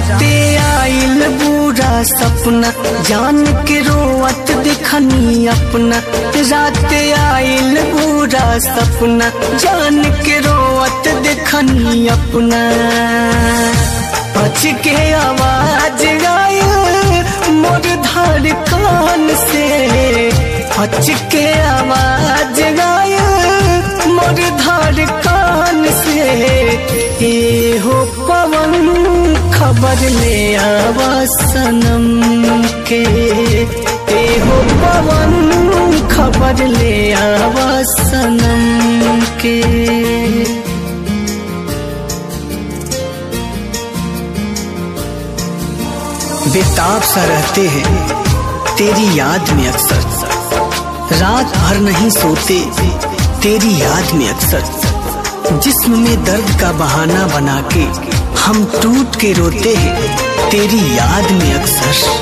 राते आइल बुरा सपना जान के रोवत दिखनी अपना राते आइल बुरा सपना जान के रोवत दिखनी अपना बच के आवाज आयल मोर धार कान से बच के आवाज आयल मोर धार कान से ए हो पवन खबर ले आवा सनम के ए हो पवन खबर ले आवा सनम के बेताब सा रहते हैं तेरी याद में अक्सर रात भर नहीं सोते तेरी याद में अक्सर जिस्म में दर्द का बहाना बना के हम टूट के रोते हैं तेरी याद में अक्सर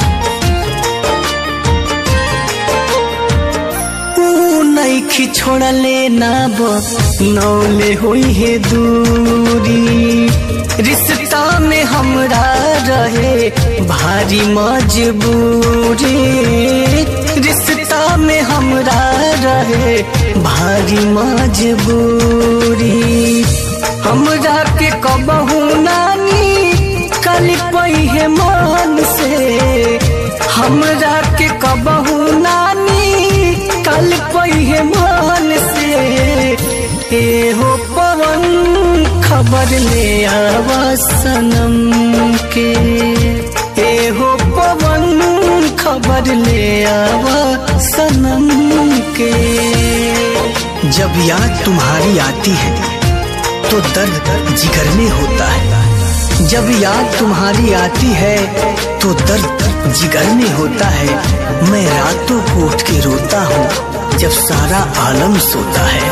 नईखी छोड़ले ना नौले हुई है दूरी रिश्ता में हमरा रहे भारी मजबूरी रिश्ता में हमरा रहे भारी मजबूरी हमरा के कबहू नानी कल पई है मान से हमरा के कबहू नानी कल पई है मान से ए हो पवन खबर ले आवा सनम के ए हो पवन खबर ले आवा सनम के जब याद तुम्हारी आती है तो दर्द जिगर में होता है जब याद तुम्हारी आती है तो दर्द जिगर में होता है मैं रातों को उठ के रोता हूँ जब सारा आलम सोता है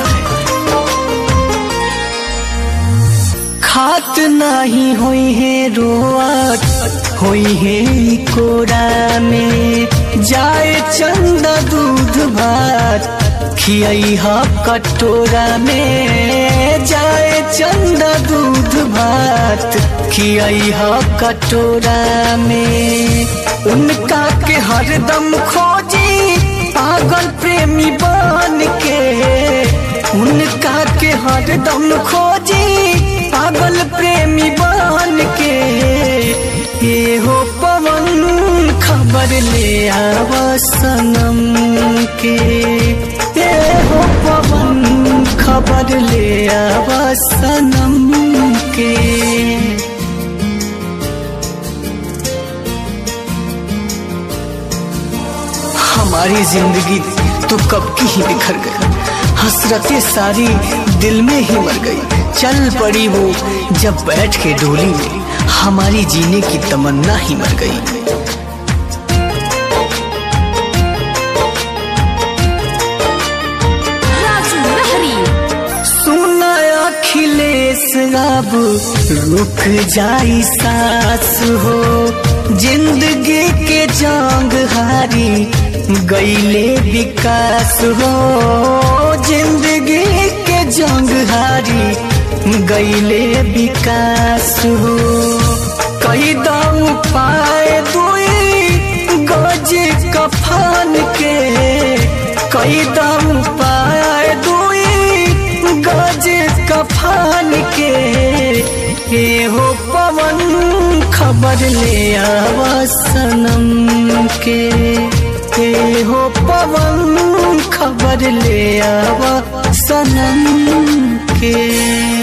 खात नहीं हुई है रोआत हुई है कोरा में जाए चंदा दूध भात खियाई हा कटोरा में जाए चंदा दूध भात खियाई हा कटोरा में उनका के हरदम खोजी पागल प्रेमी बन के उनका के हरदम खोजी पागल प्रेमी बन के ये हो पवन खबर ले आवा सनम के ये हो पवन खबर ले आवा सनम के हमारी जिंदगी तो कब की ही बिखर गई हसरतें सारी दिल में ही मर गई चल पड़ी वो जब बैठ के डोली में हमारी जीने की तमन्ना ही मर गई राजू लहरी सुना अखिलेश अब रुक जाई सास हो जिंदगी के जंग हारी गईले विकास हो जिंदगी के जंग हारी गईले विकास हो कई दम पाए दुई गज कफन के कई दम पाए दुई गज कफन के हे हो पवन खबर ले आवा सनम के हे हो पवन खबर ले आवा सनम के